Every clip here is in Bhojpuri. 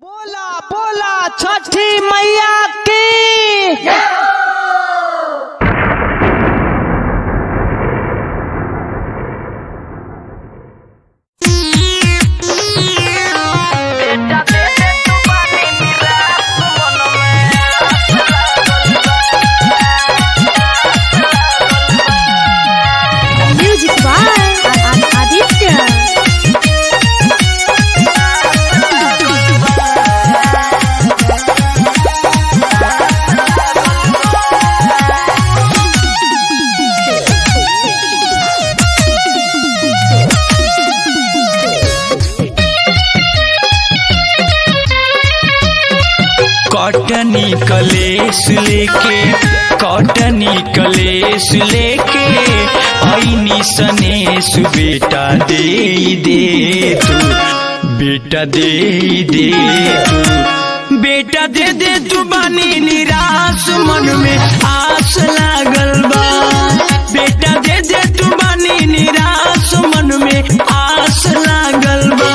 बोला बोला छठी मैया की Music by Aditya. कॉटनी कलेस लेके कॉटनी कलेस लेके आईनी सनेस बेटा दे दे तू बेटा दे दे तू बेटा दे दे तू बानी निराश मन में आस लागल बा बेटा दे दे तू बानी निराश मन में आस लागल बा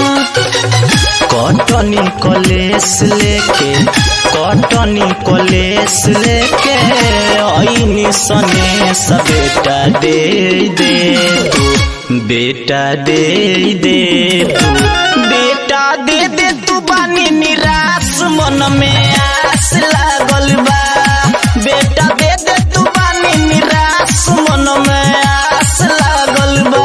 कॉटनी कॉलेस लेके कॉटनी कॉलेस लेके आईनी सने सब बेटा दे दे तू बेटा दे दे तू बेटा दे दे तू बानी निराश मन में आस लागल बा बेटा दे दे तू बानी निराश मन में आस लागल बा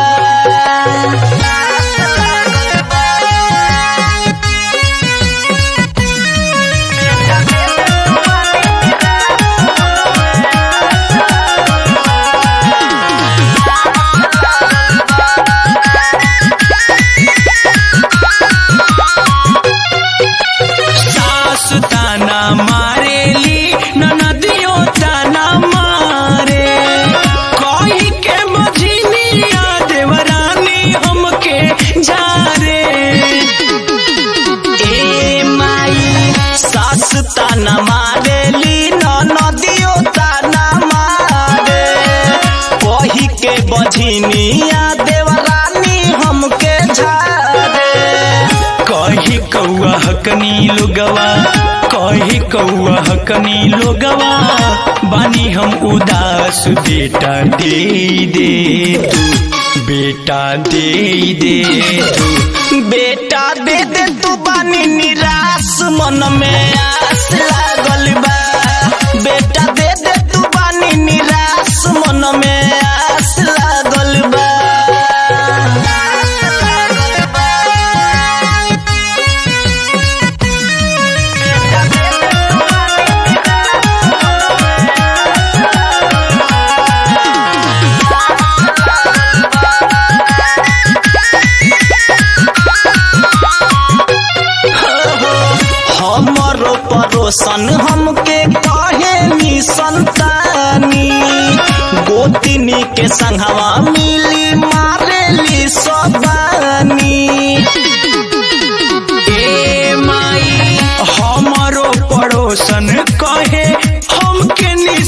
सास ताना मारेली ननदियो ताना मारे कही के मझिनिया देवरानी हमके जारे ए माई सास ताना मारेली ननदियो ताना मारे कही के बझिनिया देवरानी हमके झारे कही कौआ हकनी लोगवा कही कौआ हकनी लोगवा बानी हम उदास बेटा दे दे तू बेटा दे दे तू बेटा दे दे तू बानी निराश मन में आस लागल बा बेटा दे दे तू बानी निराश मन में आस लागल बा हमरो परोसन हमके कहे नी संतानी गोतिनी के संघवा मिली मारेली सबानी ए माई हमरो पड़ोसन कहे हमके नी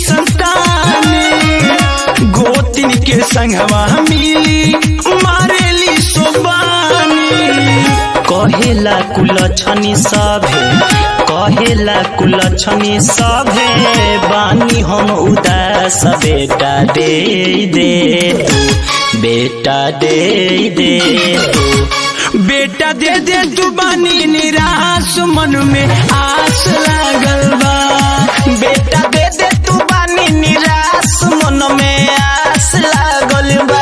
संतानी गोतिन के संघवा मिली मारेली सोबानी कहेला कुलछनी सभे कहेला कुलछनी सभे बानी हम उदास बेटा दे दे तू बेटा दे दे तू बेटा दे दे तू बानी निराश मन में आस लागल बा बेटा दे दे तू बानी निराश मन में आस लागल बा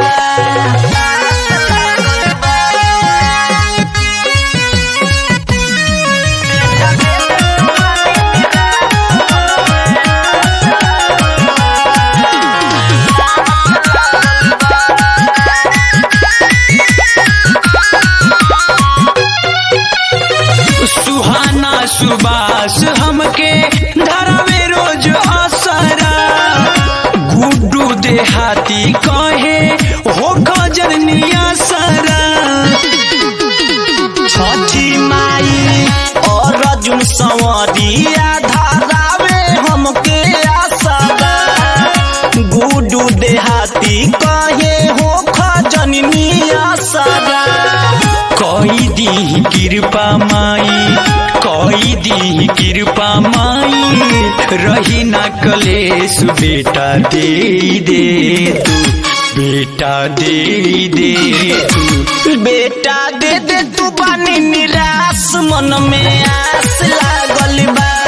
सुहाना सुबास हमके धरावे रोज असरा गुड्डू देहाती कहे हो खजनिया सरा छठी माई और अर्जुन संवरिया धरावे हमके असरा गुड्डू देहाती कहे हो खजनिया सरा कई दी कृपा माई कोई दी कृपा माई रही ना कलेश बेटा दे दे तू बेटा दे दे तू बेटा दे दे तू बानी निराश मन में आस लागल बा